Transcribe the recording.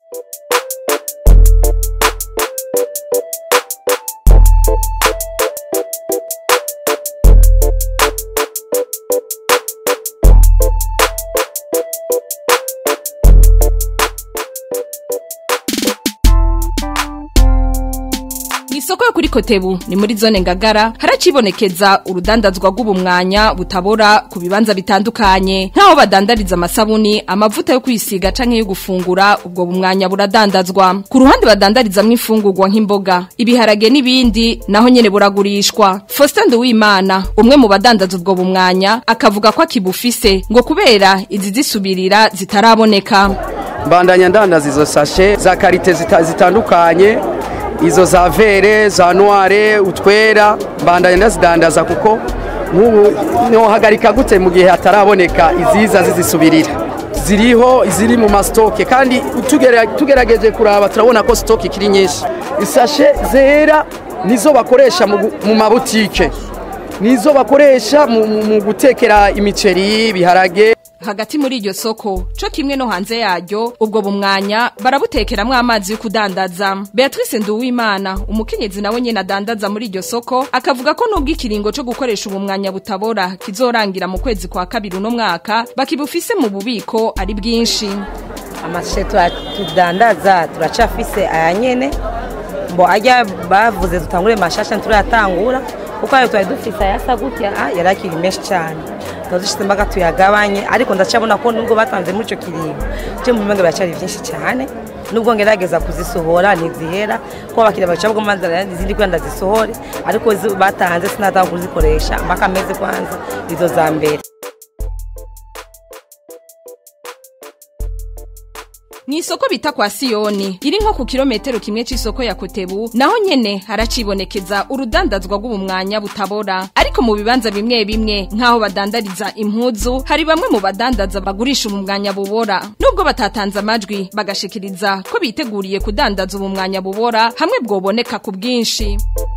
Isoko yo kuri Kotebu ni muri zone ngagara haracibonekeza urudandazwa rw'ubumwanya butabora ku bibanza bitandukanye nkaho badandariza amasabuni amavuta yo kwisiga canke yo gufungura ubwo bumwanya buradandazwa ku ruhande badandarizamwo imfungurwa nk'imboga ibiharage n'ibindi naho nyene buragurishwa Faustin Nduwimana umwe mu badandaza ubwo bumwanya akavuga ko akibufise ngo kubera izi zisubirira zitaraboneka mbandanya ndandaza izo sashe za karite zita- zitandukanye izo za vere za noire utwera mbandanya ndazidandaza kuko nk'ubu nohagarika gute mu gihe hataraboneka iziza zizisubirira ziriho iziri mu masitoke kandi tugera- tugerageje kuraba turabona ko sitoke ikiri nyinshi isashe zera nizo bakoresha mu gu- mu mabutike nizo bakoresha mu- mu mu gutekera imiceri ibiharage hagati muri iryo soko co kimwe no hanze yaryo ubwo bumwanya barabutekeramwo amazi yo kudandaza Beatrice Nduwimana umukenyezi nawe nyene adandaza muri iryo soko akavuga ko nubwo ikiringo co gukoresha ubumwanya butabora kizorangira mu kwezi kwa kabiri uno mwaka bakibufise mu bubiko ari bwinshi amashe tura- tudandaza turacafise aya nyene mbo ajya bavuze dutangure mashasha nturayatangura kuko ayo twari dufise ayasa gutya ah, yari akiri menshi cyane turazishyize mbaga tuyagabanye ariko ndacabona ko nubwo batanze muri ico kiringo je mu bimenga biracyari vyinshi cyane nubwo ngerageza kuzisohora ntizihera kuko abakiriya baca bwo manzara izindi kwenda zisohore ariko izo batanze sinatanga kuzikoresha mpaka ameze kwanza izo za mbere Mw'isoko bita kwa Siyoni iri nko ku kilometero kimwe c'isoko ya Kotebu naho nyene haracibonekeza urudandazwa rw'ubumwanya butabora ariko mu bibanza bimwe bimwe nkaho badandariza impuzu hari bamwe mu badandaza bagurisha ubumwanya bubora nubwo batatanze amajwi bagashikiriza ko biteguriye kudandaza ubumwanya bubora hamwe bwoboneka ku bwinshi